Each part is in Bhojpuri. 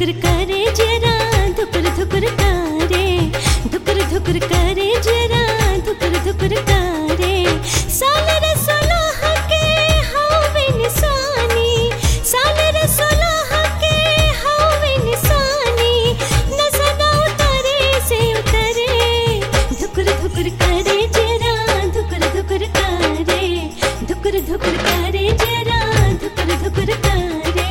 धुकर करे जरा धुकर धुकर करे धुकर धुकर करे जरा धुकर धुकर करे साल रसोलह के हवे निशानी साल रसोलह के हवे निशानी नजर उतरे से उतरे धुकर धुकर करे जरा धुकर धुकर करे धुकर धुकर करे जरा धुकर धुकर करे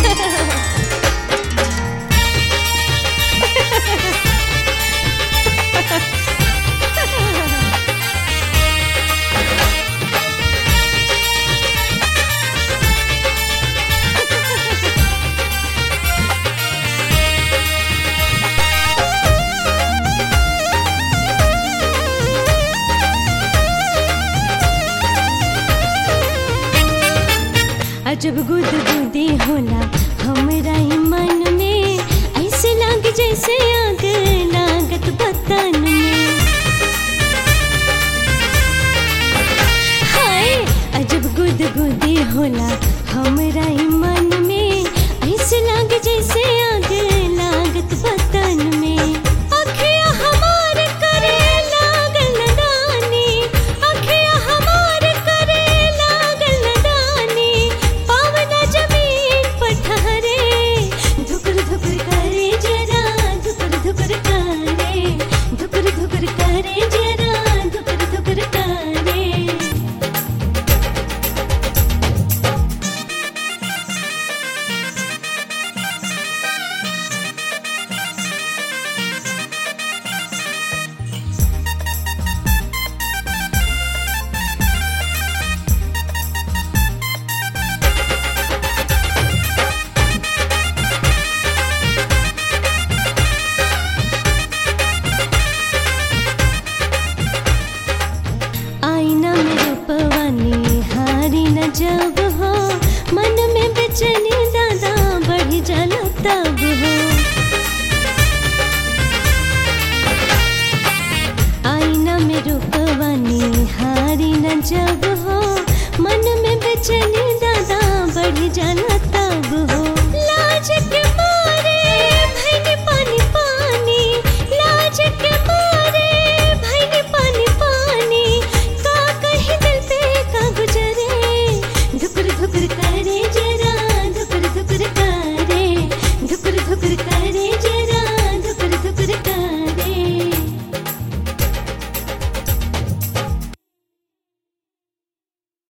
अजब गुद गुदी होला हमरा ही मन में ऐसे लाग जैसे आग लागत बतन में हाय अजब गुद गुदी होला हमरा ही मन में ऐसे लाग जैसे आग लागत बतन में अखियाँ हमार करे लागल नदानी अखियाँ हमार करे लागल नदानी पावना जमीन पर ठहरे धुकर धुकर करे जरा धुकर धुकर करे धुकर धुकर करे जरा धुकर धुकर करे आईना में रूपवानी हारी न जब हो मन में बेचैनी दादा बढ़ जाला तब हो आईना में रूपवानी हारी न जब हो मन में बेचैनी दादा बढ़ जाला